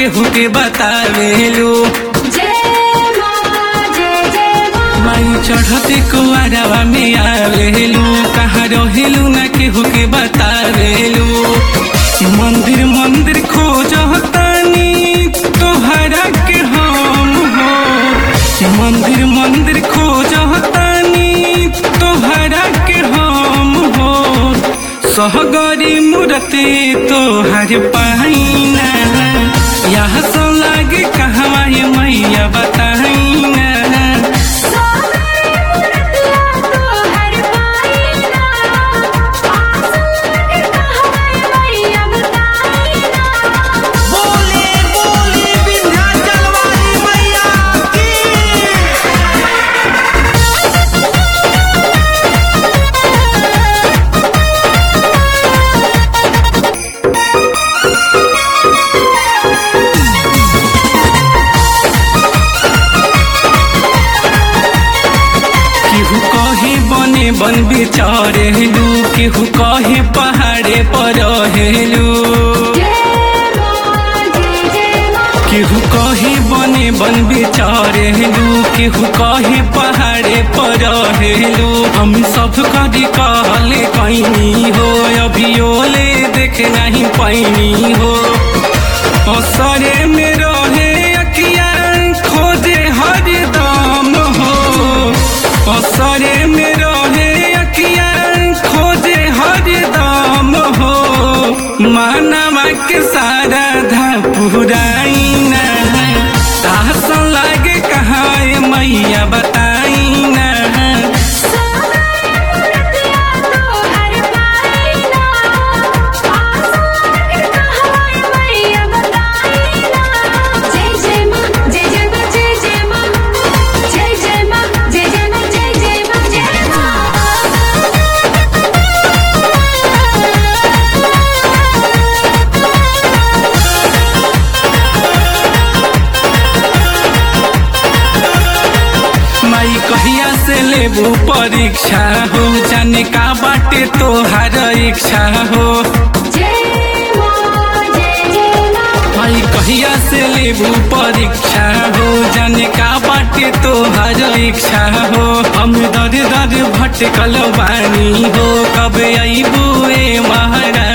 केहू के बतावेलू माई चढ़ते कुआरवा में आवेलू कहाँ रहेलू ना केहू के बतावेलू मंदिर मंदिर खोजतानी तोहरा के हम हो मंदिर मंदिर खोजतानी तोहरा के हम हो सहगरी मूर्ति तोहर पाइना यहाँ सो लागे कहवा ये मैया बताइना बोले बोले विंध्याचल वाली मैया की केहू कहे बने बन बिचारेलू केहू कहे पहाड़े पर रहेलू केहू कहे बने बन बिचारेलू केहू कहे पहाड़े पर रहेलू हम सब कदी कहले कैनी हो अभियोले देख नहीं पैनी हो असरे में रहे अकिया खोजे हरदम हो असरे में रहे अकिया खोजे हरदम हो मानवा के सारा धा पुराइना तास लागे कहाँ ये मैया बताइना माई कहिया से लेबू परीक्षा हो जाने का बाटे तोहार इच्छा हो माई कहिया से लेबू परीक्षा हो जाने का बाटे तोहार इच्छा हो हम दर दर भटकल बानी हो कब अबू ए महारानी